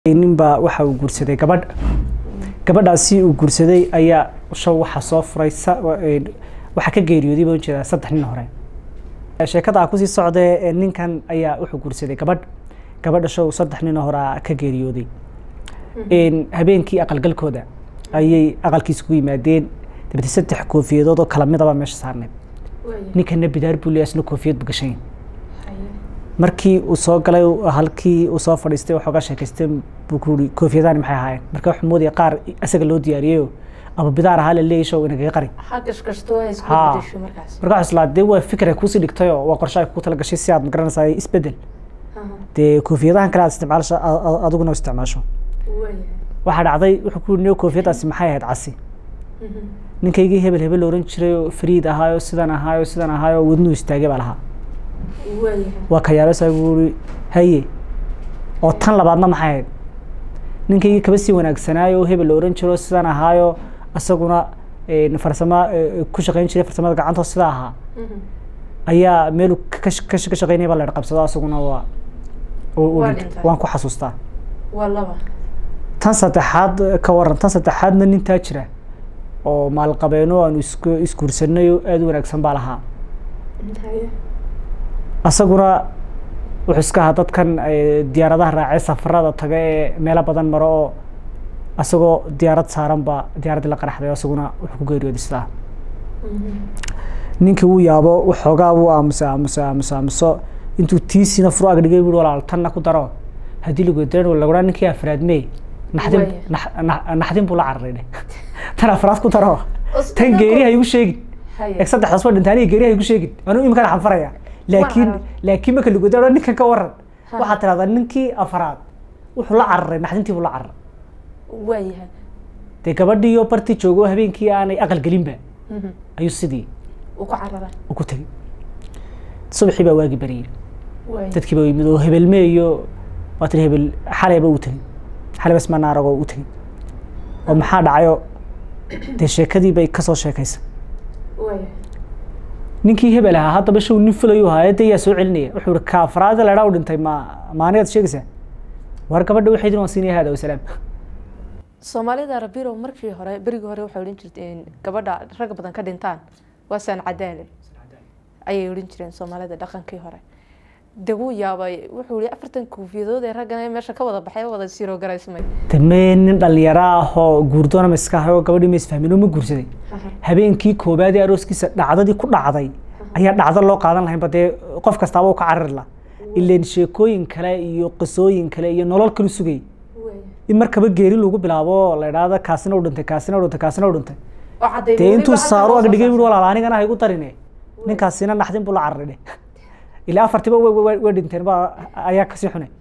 ninbaa waxa uu guursaday gabadh gabadhaasi uu guursaday ayaa show waxa soo furay waxaa ka geeriyooday baan ujeedaa saddex nin hore sheekada kusii socdee ninkan ayaa wuxuu guursaday gabadh gabadha show saddex nin hore ka geeriyooday habeenkii aqalgalkooda ayay aqalkiisa ku yimaadeen dabete saddex koofiyadood oo kala midaba meesha saarneed ninkana bidaar buu leeyahay isna koofiyad bu gashayn markii uu soo galay halkii uu soo fadhiistay waxoogaa sheekaystay buu ku uri koofiyadaani maxay ahaayeen marka wuxuu moodaya qaar isaga loo diyaariyeyo ama bidaar ahaa la leeyay show inagaga qari marka waxaa islaa dee waa fikra kuusii dhigtayoo waa qorshe ay ku tala gashay si aad magaranaysaa isbedel dee koofiyadahan kale aad isticmaasho adiguna isticmaasho waxaa dhacday wuxuu ku yiri koofiyadaasi maxay ahayd casi ninkaygii hebel hebel la oran jiray oo fariid ahaayo sidan ahaayo sidan ahaayo wadnuhu istaagay baa lahaa waa ka yaabasa buuri haye oo tan labaadna maxay ahayd ninkaygii kaba sii wanaagsanaayo oo hebel la oran jiro sidan ahaayo isaguna farsamo ku shaqayn jiray farsamada gacantoo sida ahaa ayaa meel ka shaqaynaya baa la qabsado isaguna waa waan ku xasuustaa tan saddexaad ka waran tan saddexaadna nintaa jira oo maalqabeeno aanu isku isguursanay oo aada u wanaagsan baa lahaa isaguna wuxuu iska ahaa dadkan diyaaradaha raacay safarada taga ee meelo badan maro oo isagoo diyaarad saaran baa diyaaraddii la qaraxday isaguna wuxuu ku geeriyooday sidaa ninkii wuu yaabo waxoogaa wuu aamusa aamusa aamusa aamuso intuu tiisina furu ag dhigay bui walaal tanna ku daro haddii lagu daran laguraa ninkii afraad mee naxdin naxdin buu la cararay dhe tan afraad ku daro tan geeri ha igu sheegin eeg saddexdaas waa dhinta aniga geeri ha igu sheegin anuu imikana xanfaraya laakiin laakiin marka lagu daro ninkan ka waran waxaad tirahdaa ninkii afraad wuxuu la cararay naxdintii buu la cararay waayahay dee gabadhiiyo bartii joogo habeenkii aanay aqal gelinba ayuu sidii uu ku cararay u ku tegey subaxii baa waagi bariyey waay dadkii baa yimid oo hebelme iyo waa tiri hebel xalayba u tegey xalay bas manaaragoo u tegey oo maxaa dhacayo dee sheekadii bay kasoo sheekaysay waayahay ninkii hebel ahaa haddaba show nin fulayu ahaa dee yaa soo celinaya wuxuu ihi kaafraada ledhaa u dhintay ma maanigaad sheegaysaa war gabadha waxay waan siinaya hada wasalaam soomaalida rabirow markii hore berigii hore waxay odhan jirteen gabadha rag badan ka dhintaan waa saan cadaale ayay odhan jireen soomaalida dhaqankii hore de wuu yaabay wuxuu yihi afartan koofiyadood ee raggana meesha ka wada baxay wada siiro garaysmay damee nin dhalinyaro ah oo guurdoona ma iska ahay oo gabadhii ma isfahmin oo ma guursaday habeenkii koobaad ee arooskiisa dhacdadii ku dhacday ayaa dhacdo loo qaadan lahaynba dee qof kastaaba u ka carari la ileen sheekooyin kale iyo qisooyin kale iyo nolol kalu sugay in markaba geeri lagu bilaabo la idhaahdo kaasina u dhintay kaasina u dhintay kaasina u dhintay dee intuu saaro ag dhigay bui walaal anigana ha igu darine ninkaasina naxdin buu la cararay dhe ilaa afartiba way dhinteen ba ayaa kasii xunay